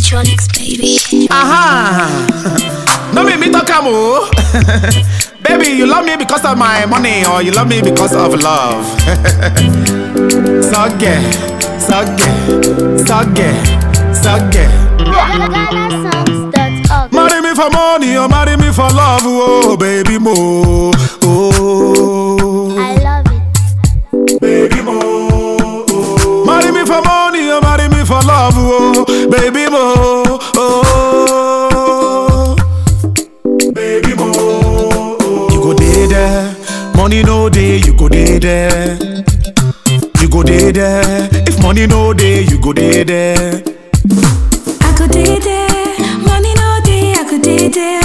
electronics, baby. Aha! no make me talk am o. Baby, you love me because of my money or you love me because of love. Sogge, sogge, sogge, sogge. GhanaSongs.org. Marry me for money or marry me for love, oh baby mo. Oh, I love it. baby mo. Oh. Marry me for money or marry me for love, oh baby mo. Oh, baby mo. You go dey there, money no dey, you go dey there. You go dey there, if money no dey, you go dey there. I could did it, money no day, I could did it.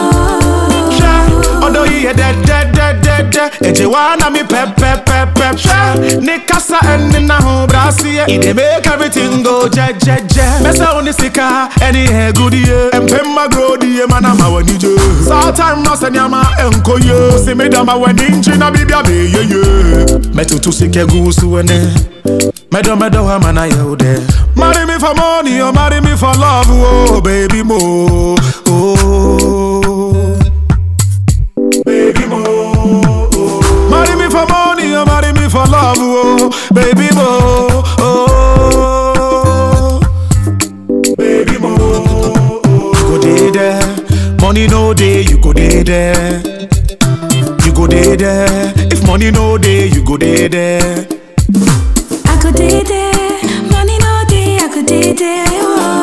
hwɛ ɔdɔ yi yɛ dɛdɛdɛdɛdɛ ɛgye wa na mi pɛpɛpɛpɛ hwɛ ne kasa ɛne na ho braseɛ e dey make everything go jɛjɛjɛ mɛsɛ wo ne sika ɛne ɛgudie ɛmpɛmma grodie ma na ma w'ani gye saa time na sɛ nneɛma ɛnkɔ ye wosi me dama w'ani nkyi na biribia bɛyeye mɛtoto sika gu so ɛne mɛdɔ mɛdɔ wa ma na yɛ wo dɛ marry me for money or marry me for love oh baby mo oh. baby mo. Marry me for money or marry me for love, oh, baby mo. Oh, baby mo. You go dey there, money no dey, you go dey there. You go dey there, if money no dey, you go dey there. I could did it, money no day, I could did it.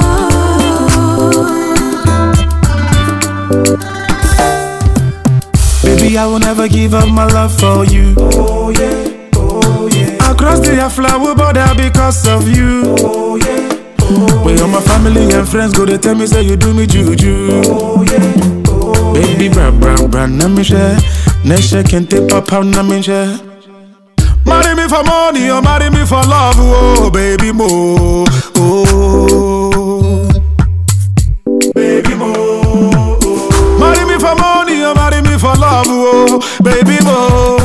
Baby, I will never give up my love for you. Oh yeah, oh yeah. Across the flower border because of you. Oh yeah, oh Where all my family and friends go, they tell me say you do me juju. Oh yeah, oh Baby, bra bra bra, na me share. Nesha kente papa na me share. Marry me for money or marry me for love, oh baby mo. Oh, baby mo. Marry me for money or marry me for love, oh baby mo.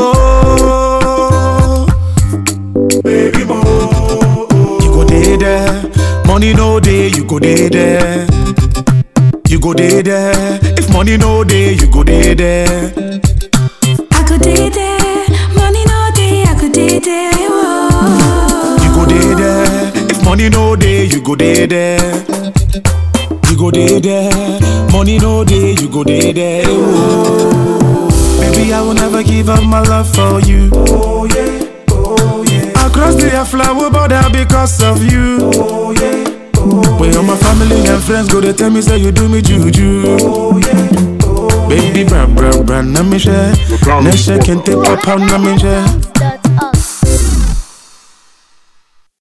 Oh, baby mo. You go dey there, money no dey, you go dey there. You go dey there, if money no dey, you go dey there. I could did it, money no day, I could did it. You go dey there, if money no dey, you go dey there. You go dey there, money no dey, you go dey there. Oh. Baby, I will never give up my love for you. Oh yeah, oh yeah. Across the flower border because of you. Oh yeah, oh Where all my family and friends go, they tell me say you do me juju. Oh yeah, oh Baby, bra bra bra, na me share. Nesha kente papa na me share.